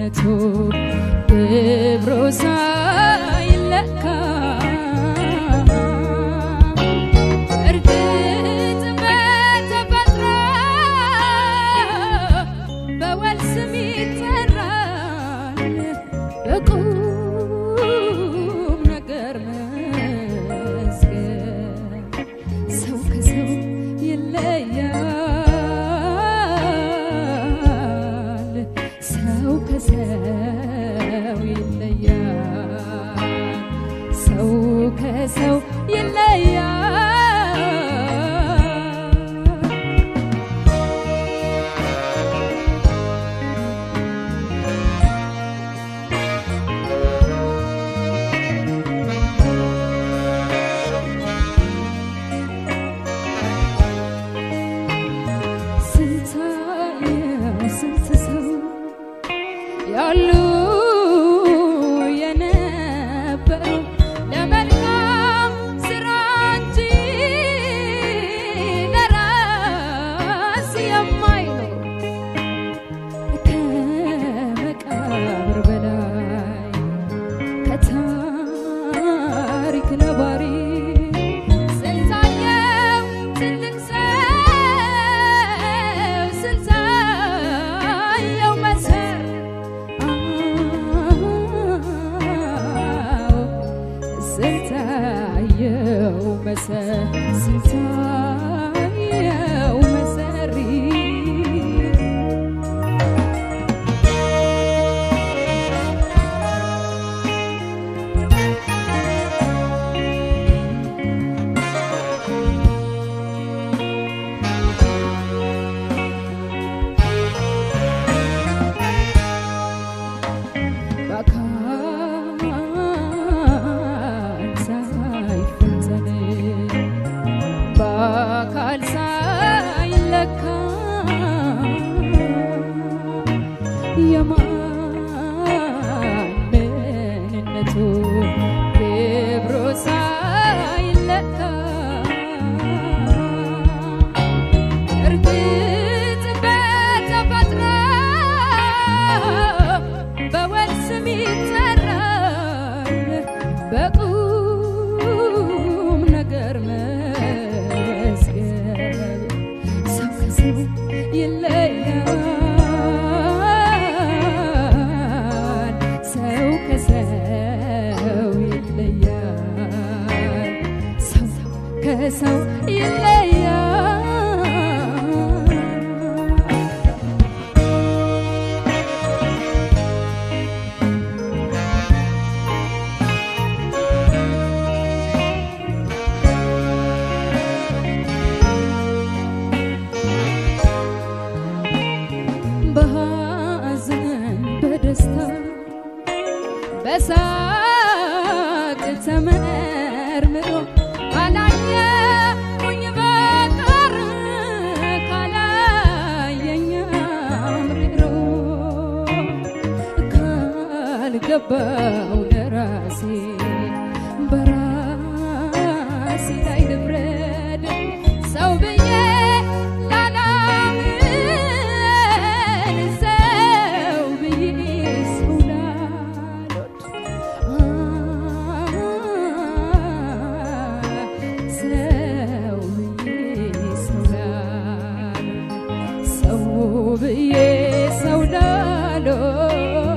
ምንነቱ ክብሩ ሳይለካ እርግጥ በተፈጥሮ በወል ስም ይጠራል በቁም ነገር መስገን ሰው ከሰው ይለያል ሰው ከሰው ይለያል ሰው ከሰው ይለያል ስንታየው ስንት ሰው ያሉ የነበሩ ለመልካም ስራ እንጂ ለራስ የማይኖር ከመቃብር በላይ ከታሪክ ነባሪ ስንታየው ትልቅ ሰው ስንታየው መሰር አዎ ስንታየው መሰር ስንታየው መሰሪ በአካል ሳይፈተን በአካል ሳይለካ የማን ምንነቱ ክብሩ ሳይለካ እርግጥ በተፈጥሮ በወል ስም ይጠራል በቁም ነገር መስገብ ሰው ከሰው ይለያል ሰው ከሰው ይለያል ሰው ከሰው ይለያል በሐዘን በደስታ በሳቅ ተመርምሮ ካላየሁኝ በቀር ካላየኝ አምርሮ ካልገባው ለራሴ በራሴ ላይ ልፍረድ ሰው ብዬ ላላምን ሰው ብዬ ሰው ላልወድ ሰው ብዬ ሰው ላልወድ ሰው ብዬ ሰው ላልወድ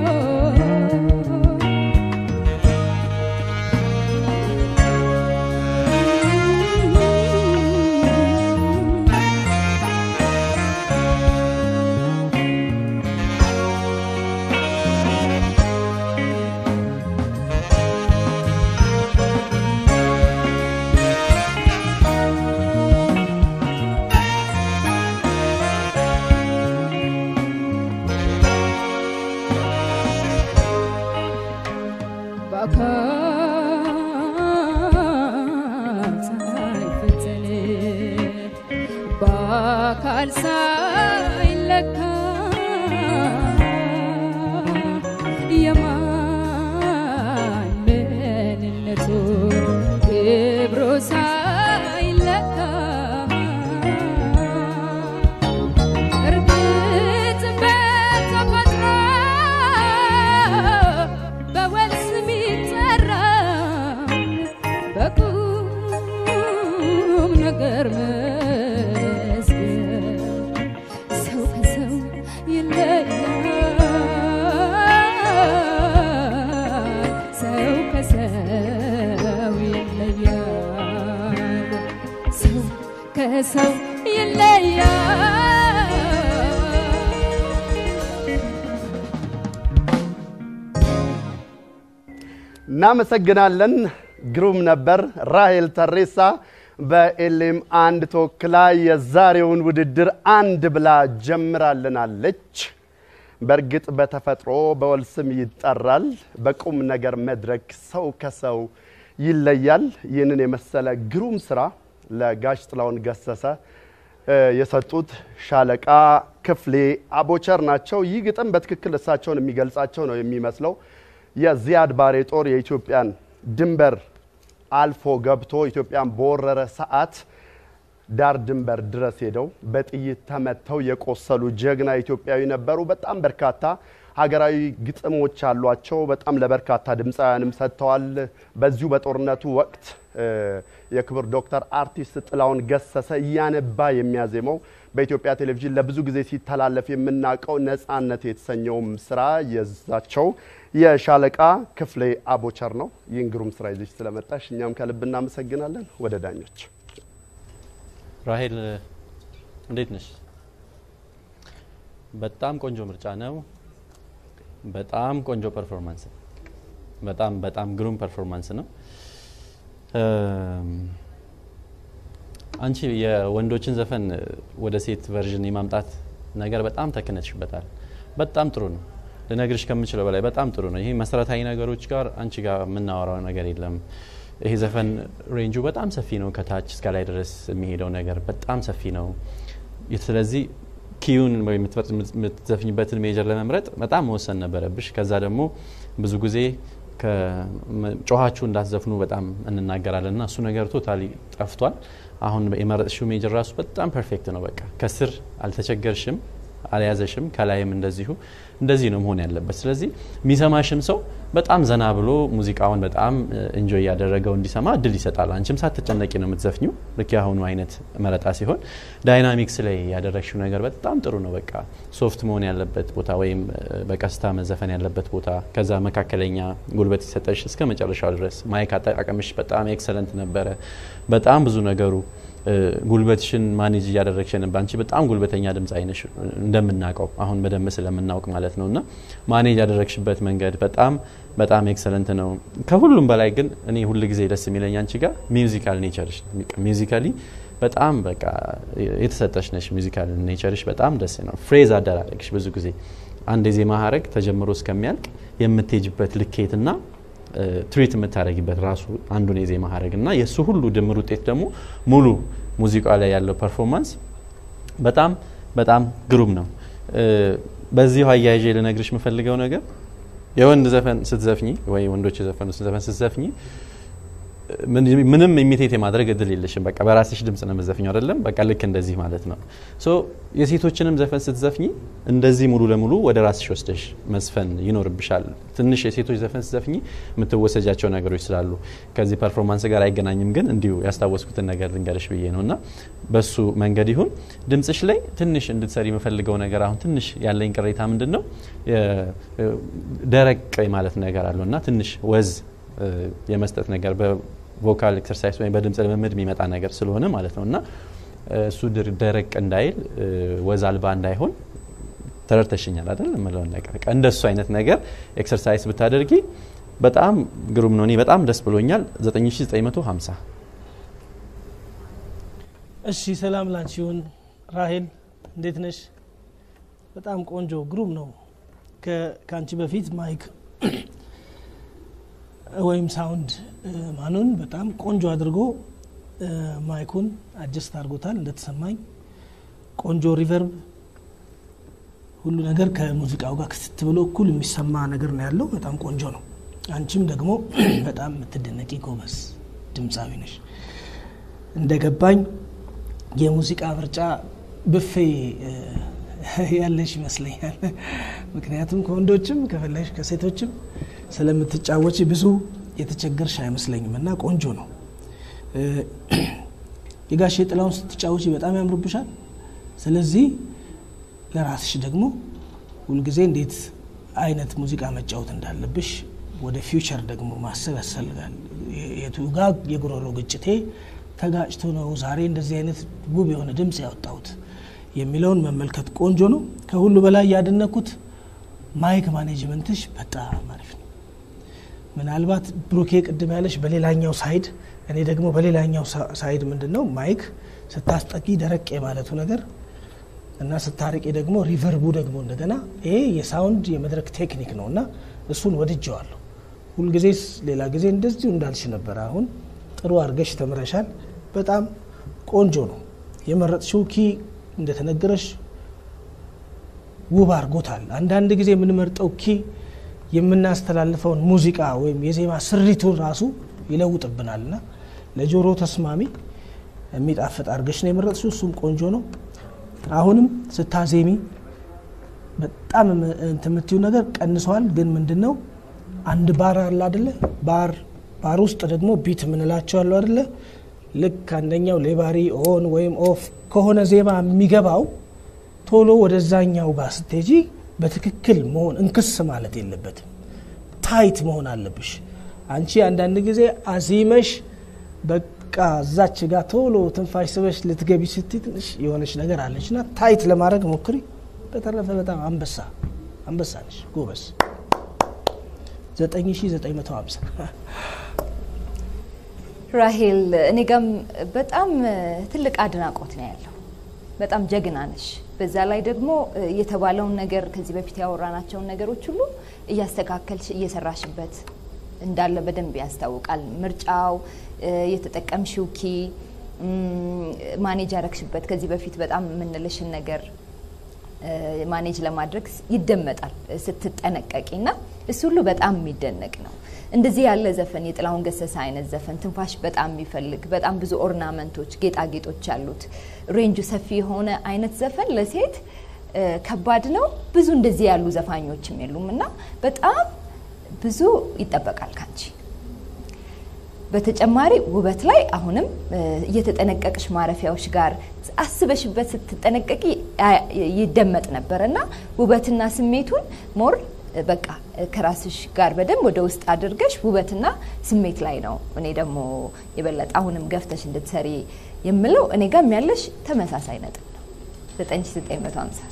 በአካል ሳይለካ የማን ምንነቱ ክብሩ ሳይለካ እርግጥ በተፈጥሮ ከሰው ይለያል። እናመሰግናለን። ግሩም ነበር። ራሄል ተሬሳ በኤሌም አንድ ተወክላ የዛሬውን ውድድር አንድ ብላ ጀምራልናለች። በእርግጥ በተፈጥሮ በወል ስም ይጠራል፣ በቁም ነገር መድረክ ሰው ከሰው ይለያል። ይህንን የመሰለ ግሩም ስራ ለጋሽ ጥላሁን ገሰሰ እ የሰጡት ሻለቃ ክፍሌ አቦቸር ናቸው። ይህ ግጥም በትክክል እሳቸውን የሚገልጻቸው ነው የሚመስለው። የዚያድ ባሬ ጦር የኢትዮጵያን ድንበር አልፎ ገብቶ ኢትዮጵያን በወረረ ሰዓት ዳር ድንበር ድረስ ሄደው በጥይት ተመተው የቆሰሉ ጀግና ኢትዮጵያዊ ነበሩ። በጣም በርካታ ሀገራዊ ግጥሞች አሏቸው። በጣም ለበርካታ ድምፃውያንም ሰጥተዋል። በዚሁ በጦርነቱ ወቅት እ የክብር ዶክተር አርቲስት ጥላሁን ገሰሰ እያነባ የሚያዜመው በኢትዮጵያ ቴሌቪዥን ለብዙ ጊዜ ሲተላለፍ የምናውቀው ነፃነት የተሰኘውም ስራ የዛቸው የሻለቃ ክፍሌ አቦቸር ነው። ይህን ግሩም ስራ ይዘሽ ስለመጣሽ እኛም ከልብ እናመሰግናለን። ወደ ዳኞች ራሄል እንዴት ነሽ? በጣም ቆንጆ ምርጫ ነው። በጣም ቆንጆ ፐርፎርማንስ ነው። በጣም በጣም ግሩም ፐርፎርማንስ ነው። እም፣ አንቺ የወንዶችን ዘፈን ወደ ሴት ቨርዥን የማምጣት ነገር በጣም ተክነሽበታል። በጣም ጥሩ ነው። ልነግርሽ ከምችለው በላይ በጣም ጥሩ ነው። ይሄ መሰረታዊ ነገሮች ጋር አንቺ ጋር የምናወራው ነገር የለም። ይሄ ዘፈን ሬንጁ በጣም ሰፊ ነው። ከታች እስከ ላይ ድረስ የሚሄደው ነገር በጣም ሰፊ ነው። ስለዚህ ኪዩን ወይ የምትዘፍኝበትን ሜጀር ለመምረጥ በጣም መወሰን ነበረብሽ። ከዛ ደግሞ ብዙ ጊዜ ጮኋችሁ እንዳትዘፍኑ በጣም እንናገራለን እና እሱ ነገር ቶታሊ ጠፍቷል። አሁን የመረጥሽው ሜጀር ራሱ በጣም ፐርፌክት ነው። በቃ ከስር አልተቸገርሽም፣ አልያዘሽም፣ ከላይም እንደዚሁ እንደዚህ ነው መሆን ያለበት። ስለዚህ የሚሰማሽም ሰው በጣም ዘና ብሎ ሙዚቃውን በጣም እንጆይ ያደረገው እንዲሰማ እድል ይሰጣል። አንቺም ሳትጨነቂ ነው የምትዘፍኙ። ልክ የአሁኑ አይነት መረጣ ሲሆን ዳይናሚክስ ላይ ያደረግሽው ነገር በጣም ጥሩ ነው። በቃ ሶፍት መሆን ያለበት ቦታ ወይም በቀስታ መዘፈን ያለበት ቦታ፣ ከዛ መካከለኛ ጉልበት ሲሰጠሽ እስከ መጨረሻው ድረስ ማይክ አጠቃቀምሽ በጣም ኤክሰለንት ነበረ። በጣም ብዙ ነገሩ ጉልበትሽን ማኔጅ እያደረግሽ ነበር። አንቺ በጣም ጉልበተኛ ድምፅ አይነሽ እንደምናውቀው አሁን በደንብ ስለምናውቅ ማለት ነው። እና ማኔጅ ያደረግሽበት መንገድ በጣም በጣም ኤክሰለንት ነው። ከሁሉም በላይ ግን እኔ ሁል ጊዜ ደስ የሚለኝ አንቺ ጋር ሚውዚካል ኔቸርሽ ሚውዚካሊ በጣም በቃ የተሰጠሽ ነሽ። ሚውዚካል ኔቸርሽ በጣም ደስ ነው። ፍሬዝ አደራረግሽ ብዙ ጊዜ አንድ የዜማ ሀረግ ተጀምሮ እስከሚያልቅ የምትሄጅበት ልኬትና ትሪት የምታደረጊበት ራሱ አንዱን የዜማ ሀረግ እና የእሱ ሁሉ ድምር ውጤት ደግሞ ሙሉ ሙዚቃ ላይ ያለው ፐርፎርማንስ በጣም በጣም ግሩም ነው። በዚሁ አያይዤ ልነግርሽ የምፈልገው ነገር የወንድ ዘፈን ስትዘፍኝ ወይ ወንዶች የዘፈኑ ዘፈን ስትዘፍኝ ምንም ኢሚቴት የማድረግ እድል የለሽም። በቃ በራስሽ ድምጽ ነው የምትዘፍኘው አይደለም። በቃ ልክ እንደዚህ ማለት ነው። ሶ የሴቶችንም ዘፈን ስትዘፍኝ እንደዚህ ሙሉ ለሙሉ ወደ ራስሽ ወስደሽ መዝፈን ይኖርብሻል። ትንሽ የሴቶች ዘፈን ስትዘፍኝ የምትወሰጃቸው ነገሮች ስላሉ ከዚህ ፐርፎርማንስ ጋር አይገናኝም፣ ግን እንዲሁ ያስታወስኩትን ነገር ልንገርሽ ብዬ ነው እና በሱ መንገድ ይሁን ድምጽሽ ላይ ትንሽ እንድትሰሪ የምፈልገው ነገር አሁን ትንሽ ያለኝ ቅሬታ ምንድን ነው ደረቅ ማለት ነገር አለው እና ትንሽ ወዝ የመስጠት ነገር በቮካል ኤክሰርሳይዝ ወይም በድምፅ ልምምድ የሚመጣ ነገር ስለሆነ ማለት ነው እና እሱ ደረቅ እንዳይል ወዝ አልባ እንዳይሆን ተረድተሽኛል አይደል? የምለውን ነገር እንደሱ አይነት ነገር ኤክሰርሳይዝ ብታደርጊ በጣም ግሩም ነው። እኔ በጣም ደስ ብሎኛል። 9950 እሺ፣ ሰላም ላንቺ ይሁን ራሄል፣ እንዴት ነሽ? በጣም ቆንጆ ግሩም ነው። ከአንቺ በፊት ማይክ ወይም ሳውንድ ማኑን በጣም ቆንጆ አድርጎ ማይኩን አጀስት አድርጎታል። እንደተሰማኝ ቆንጆ ሪቨርብ፣ ሁሉ ነገር ከሙዚቃው ጋር ክትት ብሎ እኩል የሚሰማ ነገር ነው ያለው። በጣም ቆንጆ ነው። አንቺም ደግሞ በጣም የምትደነቂ ጎበዝ ድምፃዊ ነሽ። እንደገባኝ የሙዚቃ ምርጫ ብፌ ያለሽ ይመስለኛል። ምክንያቱም ከወንዶችም ከፈለሽ ከሴቶችም ስለምትጫወች ብዙ የተቸገርሽ አይመስለኝም እና ቆንጆ ነው። የጋሼ ጥላውን ስትጫወች በጣም ያምሩብሻል። ስለዚህ ለራስሽ ደግሞ ሁልጊዜ እንዴት አይነት ሙዚቃ መጫወት እንዳለብሽ ወደ ፊውቸር ደግሞ ማሰብ ያስፈልጋል። የቱ ጋ የጉሮሮ ግጭቴ ተጋጭቶ ነው ዛሬ እንደዚህ አይነት ውብ የሆነ ድምፅ ያወጣሁት የሚለውን መመልከት ቆንጆ ነው። ከሁሉ በላይ ያደነኩት ማይክ ማኔጅመንትሽ በጣም አሪፍ ነው። ምናልባት ብሩኬ ቅድም ያለሽ በሌላኛው ሳይድ፣ እኔ ደግሞ በሌላኛው ሳ- ሳይድ ምንድን ነው ማይክ ስታስጠቂ ደረቅ የማለቱ ነገር እና ስታርቂ ደግሞ ሪቨርቡ ደግሞ እንደገና ይሄ የሳውንድ የመድረክ ቴክኒክ ነው እና እሱን ወድጀዋለሁ። ሁልጊዜስ ሌላ ጊዜ እንደዚሁ እንዳልሽ ነበር። አሁን ጥሩ አድርገሽ ተምረሻል። በጣም ቆንጆ ነው የመረጥሽው ኪ እንደተነገረሽ ውብ አድርጎታል። አንዳንድ ጊዜ የምንመርጠው ኪ የምናስተላልፈውን ሙዚቃ ወይም የዜማ ስሪቱን ራሱ ይለውጥብናል እና ለጆሮ ተስማሚ የሚጣፍጥ አድርገሽ ነው የመረጥሽው። እሱም ቆንጆ ነው። አሁንም ስታዜሚ በጣም እንትን የምትይው ነገር ቀንሰዋል። ግን ምንድን ነው አንድ ባር አለ አደለ? ባር ባር ውስጥ ደግሞ ቢት የምንላቸው አሉ አደለ? ልክ አንደኛው ሌባሪ ኦን ወይም ኦፍ ከሆነ ዜማ የሚገባው ቶሎ ወደዛኛው ጋር ስትሄጂ በትክክል መሆን እንክስ ማለት የለበትም። ታይት መሆን አለብሽ። አንቺ አንዳንድ ጊዜ አዚመሽ በቃ እዛች ጋር ቶሎ ትንፋሽ ስበሽ ልትገቢ ስትይ ትንሽ የሆነች ነገር አለች እና ታይት ለማድረግ ሞክሪ። በተረፈ በጣም አንበሳ አንበሳ ነሽ፣ ጎበዝ 9950 ራሄል እኔ ጋም በጣም ትልቅ አድናቆት ነው ያለው። በጣም ጀግና ነሽ። በዛ ላይ ደግሞ የተባለውን ነገር ከዚህ በፊት ያወራናቸውን ነገሮች ሁሉ እያስተካከልሽ እየሰራሽበት እንዳለ በደንብ ያስታውቃል። ምርጫው፣ የተጠቀምሽው ኪ፣ ማኔጅ ያረግሽበት ከዚህ በፊት በጣም የምንልሽን ነገር ማኔጅ ለማድረግ ይደመጣል ስትጠነቀቂ እና እሱ ሁሉ በጣም የሚደነቅ ነው። እንደዚህ ያለ ዘፈን የጥላሁን ገሰሰ አይነት ዘፈን ትንፋሽ በጣም የሚፈልግ በጣም ብዙ ኦርናመንቶች፣ ጌጣጌጦች ያሉት ሬንጁ ሰፊ የሆነ አይነት ዘፈን ለሴት ከባድ ነው። ብዙ እንደዚህ ያሉ ዘፋኞችም የሉም እና በጣም ብዙ ይጠበቃል ካንቺ። በተጨማሪ ውበት ላይ አሁንም እየተጠነቀቅሽ ማረፊያዎች ጋር አስበሽበት ስትጠነቀቂ ይደመጥ ነበር እና ውበትና ስሜቱን ሞር በቃ ከራስሽ ጋር በደንብ ወደ ውስጥ አድርገሽ ውበትና ስሜት ላይ ነው። እኔ ደግሞ የበለጠ አሁንም ገፍተሽ እንድትሰሪ የምለው እኔ ጋም ያለሽ ተመሳሳይ ነጥብ ነው 9950